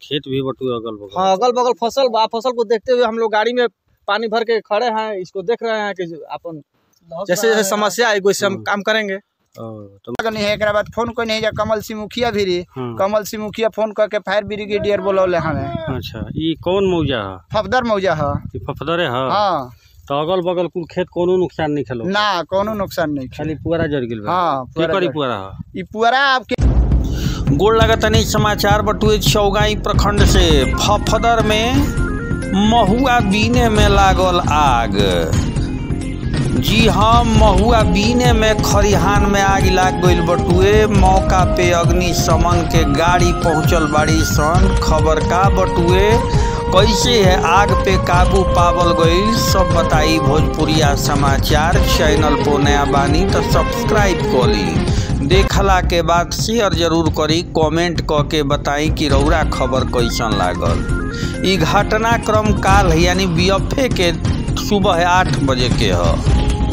खेत भी बटुए अगल बगल हाँ अगल बगल फसल बा फसल को देखते हुए हम लोग गाड़ी में पानी भर के खड़े हैं इसको देख रहे हैं कि अपन जैसे जैसे समस्या आएगी वैसे हम काम करेंगे ओ, तो नहीं है एकरा बाद फोन कोई नहीं जा कमल सिंह मुखिया भी रही हाँ। कमल सिंह मुखिया फोन करके फायर ब्रिगेडियर बोलौले हमें अच्छा ई कौन मौजा है फफदर मौजा है ई फफदरे है हाँ तो अगल बगल कुल खेत कोनो नुकसान नहीं खेलो ना कोनो नुकसान नहीं खाली पुअरा जड़ गेल बा हाँ की पुअरा करी जड़- पुअरा है ई पुअरा आपके गोड़ लगतनी समाचार बटुए चौगाई प्रखंड से फफदर में महुआ बीने में लागल आग जी हाँ महुआ बीने में खरिहान में आग लाग गईल बटुए मौका पे अग्निशमन के गाड़ी पहुंचल बाड़ी सन खबर का बटुए कैसे है आग पे काबू पावल गईल सब बताई भोजपुरिया समाचार चैनल पर नया बानी तो सब्सक्राइब करी देखला के बाद शेयर जरूर करी कमेंट क के बताई कि रौरा खबर कैसन लागल ई घटनाक्रम काल है यानी बीएफए के सुबह आठ बजे के ह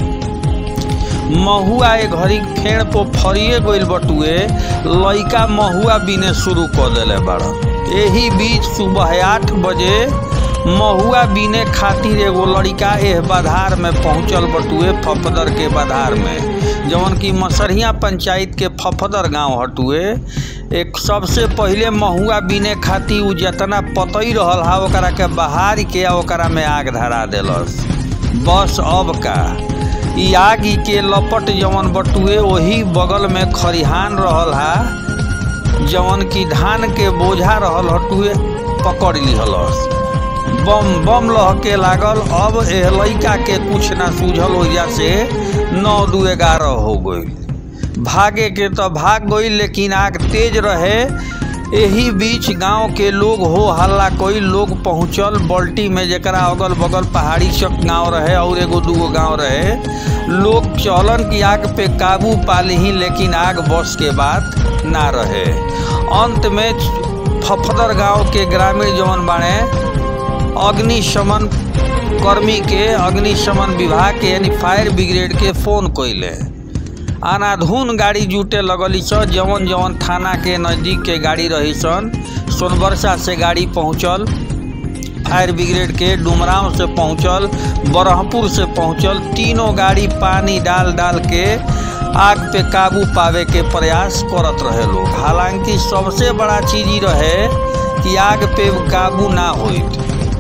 महुआ ए घड़ी फेड़ पर फरिए गईल बटुए लइका महुआ बीने शुरू कर देले बाड़न एही बीच सुबह आठ बजे महुआ बीने खातिर एगो लड़का एह बाधार में पहुंचल बटुए फफदर के बाधार में जवन की मसरिया पंचायत के फफदर गांव हटुए एक सबसे पहिले महुआ बीने खातिर उ जितना पतई रहल हा ओकरा के बहार के आ ओकरा में आग धरा देलस बस अब का ई आग ई के लपट जवन बटुए वही बगल में खरिहान रहल हा जवन की धान के बोझा रहल हटुए पकड़ लिहलस बम बम लहके लागल अब एह लइका के कुछ ना सूझल ओइजा से नौ दू ग्यारह हो गई भागे के तो भाग गई लेकिन आग तेज रहे एही बीच गांव के लोग हो हल्ला कोई लोग पहुंचल बल्टी में जरा अगल बगल पहाड़ी चक गांव रहे और एगो दूगो गांव रहे लोग चलन की आग पे काबू पा ली लेकिन आग बस के बात ना रहे अंत में फफदर गांव के ग्रामीण जवन बाणे अग्निशमन कर्मी के अग्निशमन विभाग के यानी फायर ब्रिगेड के फोन कैले अनाधुन गाड़ी जुटे लगली स जवन जवन थाना के नज़दीक के गाड़ी रही सन सोनबरसा से गाड़ी पहुंचल फायर ब्रिगेड के डुमराव से पहुंचल बरहपुर से पहुंचल तीनों गाड़ी पानी डाल डाल के आग पे काबू पावे के प्रयास करत रहे लोग हालांकि सबसे बड़ा चीज ई रहे कि आग पे काबू ना होइत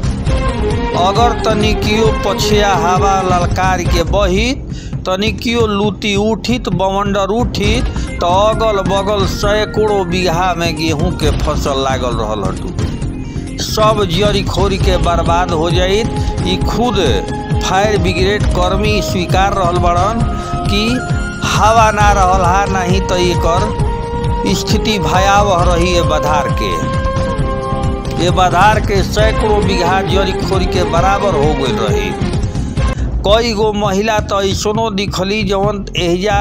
अगर तनिकियो पछिया हवा ललकार के बहित तनिकियो लूटी उठित बवंडर उठित तो अगल बगल सैकड़ों बीघा में गेहूं के फसल लागल रहल हटू सब जड़ी खोरी के बर्बाद हो जाइत ई खुद फायर ब्रिगेड कर्मी स्वीकार रहल बड़न कि हवा ना रहल हा नहीं तो एकर स्थिति भयावह रही है बधार के ये बधार के सैकड़ों बीघा जड़ी खोरी के बराबर हो गई रही कई गो महिला तो ऐसनो दिखली जवन एहिजा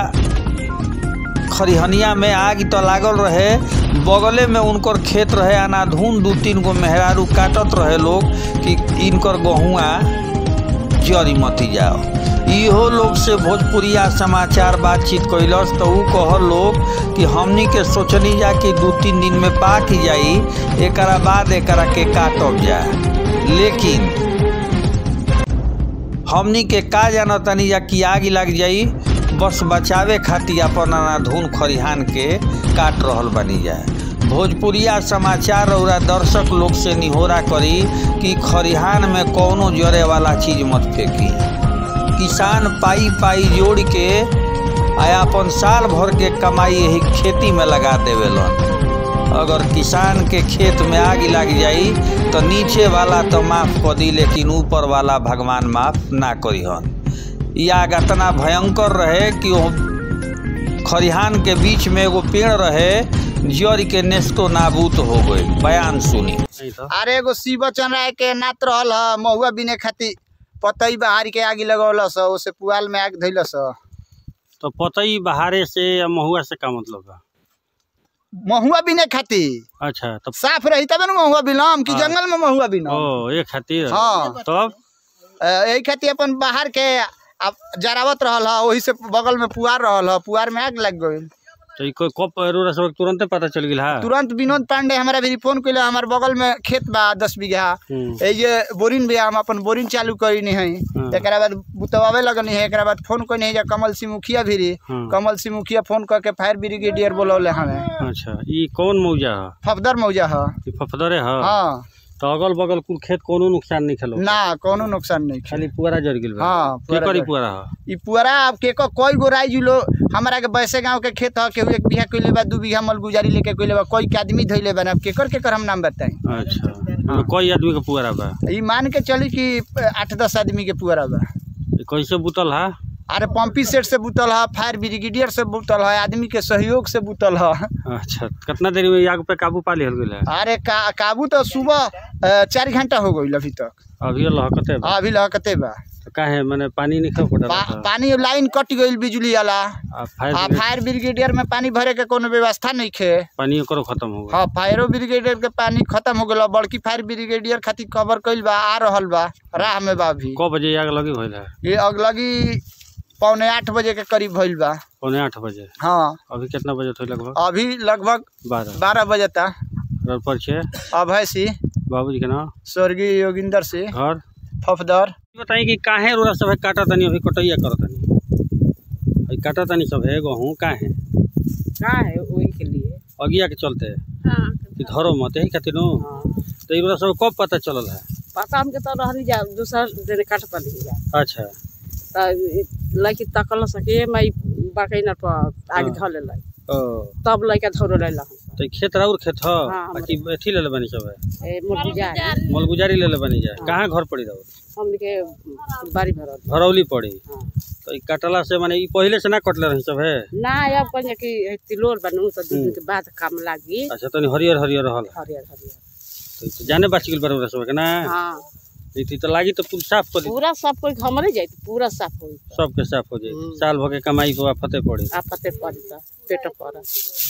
खरिहनिया में आग तो लागल रहे बगले में उनकर खेत रहे अनाधुन दू तीन गो मेहरारू काटत रहे लोग कि इनकर गहुआ जरी मती जाओ इहो लोग से भोजपुरिया समाचार बातचीत कैलस तो ऊ कहल लोग कि हमनी के सोचनी जा कि दू तीन दिन में पाक जाई एकरा बाद एकरा के काटब जा लेकिन हमनी के का जानतनी जा कि आग लग जाई बस बचावे खातिर अपन अनाधुन खरिहान के काट रहल बनी जाए भोजपुरिया समाचार और दर्शक लोग से निहोरा करी कि खरिहान में कौनो जरे वाला चीज मत फेंकी किसान पाई पाई जोड़ के आ अपन साल भर के कमाई यही खेती में लगा देवेलन अगर किसान के खेत में आग लग जाई तो नीचे वाला तो माफ कर दी लेकिन ऊपर वाला भगवान माफ ना करी हन ई आग इतना भयंकर रहे कि वो खरिहान के बीच में एगो पेड़ रहे जड़ के नेस्तो नाबूद हो गई बयान सुनी अरे एगो शिव चंद्राय के नात रहल ह महुआ बिने खातिर पतई बहार के आगी लगौलस ओसे पुआल में आग धैलस तो पतई बहारे से या महुआ से का मतलब है महुआ बिने खातिर अच्छा तब साफ रही तबे न महुआ बिनम कि हाँ। जंगल में महुआ बिनम ओ ये खातिर हाँ तब अ, यही खातिर अपन बाहर के आप जरावत रहल ह वही से बगल में पुआर रहल ह पुआर में आग लग गई तो ई कोई कब रोरा सब तुरंते पता चल गेल हा तुरंत विनोद पांडे हमारा भी फोन कैले हमारे बगल में खेत बा दस बीघा हम्म, ए जे बोरिंग भी हम अपन बोरिंग चालू करी है हाँ। एकरा बाद बुतवावे लगनी है एकरा बाद फोन करी है कमल सिंह मुखिया भी रही हाँ। कमल सिंह मुखिया फोन करके फायर ब्रिगेडियर बोलौले हमें अच्छा ई कौन मौजा ह फफदर मौजा है ई फफदरे ह हाँ तो अगल बगल कुल खेत कोनो नुकसान नहीं खेलो ना कोनो नुकसान नहीं खाली पुअरा जर गेल बा हाँ, के पुअरा करी जर- पुअरा ह ई पुअरा अब के को कोई गो राई जुलो हमारा के बैसे गांव के खेत ह केहू एक बीघा कइले बा दू बीघा मल गुजारी लेके कइले बा कोई के आदमी धइले बा ना अब केकर केकर हम नाम बताई अच्छा मतलब कई आदमी के पुअरा बा ई मान के चली कि आठ दस आदमी के पुअरा बा ई कैसे बुतल हा अरे पंपी सेट से बुतल है फायर ब्रिगेडियर से बुतल है आदमी के सहयोग से बुतल है अच्छा कितना देर में आग पे काबू पा लिहल गेल है अरे का काबू तो सुबह अ, चार घंटा हो गई अभी तक अभी लहकते बा अभी लहकते बा तो काहे माने पानी नहीं खा पड़ा पा, पानी लाइन कट गई बिजली वाला आ फायर आ ब्रिगेड फायर ब्रिगेडियर में पानी भरे के कोनो व्यवस्था नहीं खे पानी ओकरो खत्म हो गया हाँ फायरो ब्रिगेडियर के पानी खत्म हो गया बड़की फायर ब्रिगेडियर खातिर कवर कइल बा आ रहल बा राह में बा अभी क बजे आग लगी भइल है ये अगलगी पौने आठ बजे के करीब भइल बा पौने आठ बजे हाँ अभी कितना बजे थे लगभग अभी लगभग बारह बारह बजे तक घर पर छे अभय सिंह बाबूजी के नाम स्वर्गीय योगिंदर सिंह घर फफदर बताई कि काहे रोरा सब है काटा तनी अभी कटैया करत तनी अभी काटा तनी सब है गहूँ काहे का है वही के लिए अगिया के चलते हाँ कि धरो मत यही खातिर नु हाँ। तो ई रोरा सब कब पता चलल है पता हमके तो रहनी जा दूसरा दिन काट पड़ी जा अच्छा तो लड़की तकल सके मैं बकई न पर आगे हाँ। धले लाई ओ तब लड़का धरो ले ला तो ई खेत राउर खेत ह हाँ, आ कि अथी ले ले बनी सब है ए मुर्गी जा मलगुजारी ले ले बनी जाए कहाँ घर पड़ी राउर हमने के बारी भरल घरौली पड़ी हाँ तो ई कटला से माने ई पहिले से ना कटले रही सब है ना अब कहीं कि तिलोर बनू तो दू दिन के बाद काम लागी अच्छा तनी हरियर हरियर रहल है। हरियर हरियर तो ई तो जाने बाच गेल बरोबर सब के ना हाँ ई तो लागी तो पूरा साफ कर दी पूरा सब कोई हमरे जाए पूरा साफ होई सबके साफ हो जाए हम्म। साल भर के कमाई को फते पड़ी आफते पड़ी तो पेट पर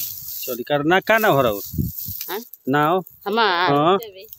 चली कर ना का ना हो रहा हाँ ना हो हमार हाँ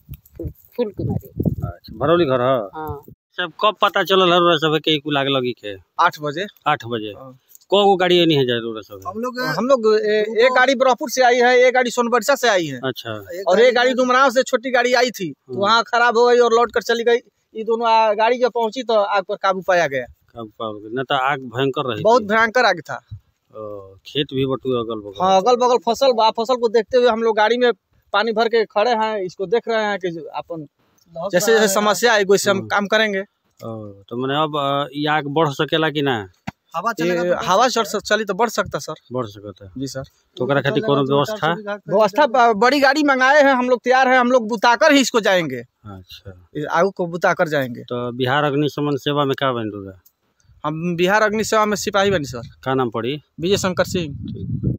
फूल कुमारी अच्छा भरौली घर ह हाँ सब कब पता चलल है सब के कुल आग लगी के आठ बजे आठ बजे हाँ। को गो गाड़ी नहीं है जाए रोड सब हम लोग हम लोग ए- एक गाड़ी ब्रह्मपुर से आई है एक गाड़ी सोनबरसा से आई है अच्छा और एक गाड़ी डुमराव से छोटी गाड़ी आई थी तो वहाँ खराब हो गई और लौट कर चली गई ये दोनों आ- गाड़ी जब पहुंची तो आग पर काबू पाया गया कब पाओगे ना तो आग भयंकर रही बहुत थी। भयंकर आग था ओ, खेत भी बटू अगल बगल हाँ अगल बगल फसल बा फसल को देखते हुए हम लोग गाड़ी में पानी भर के खड़े हैं इसको देख रहे हैं कि जो अपन जैसे जैसे समस्या आएगी वैसे हम हाँ। काम करेंगे ओ, तो मैंने अब अ, ये आग बढ़ सकेला कि ना ये हवा चढ़ सक- चली तो बढ़ सकता सर बढ़ सकता है जी सर तो ओकरा खातिर कोनो व्यवस्था व्यवस्था ब- बड़ी गाड़ी मंगाए हैं हम लोग तैयार हैं हम लोग बुताकर ही इसको जाएंगे अच्छा इस आग को बुताकर जाएंगे तो बिहार अग्निशमन सेवा में का बन रहा हम बिहार अग्नि सेवा में सिपाही बनी सर का नाम पड़ी विजय शंकर सिंह ठीक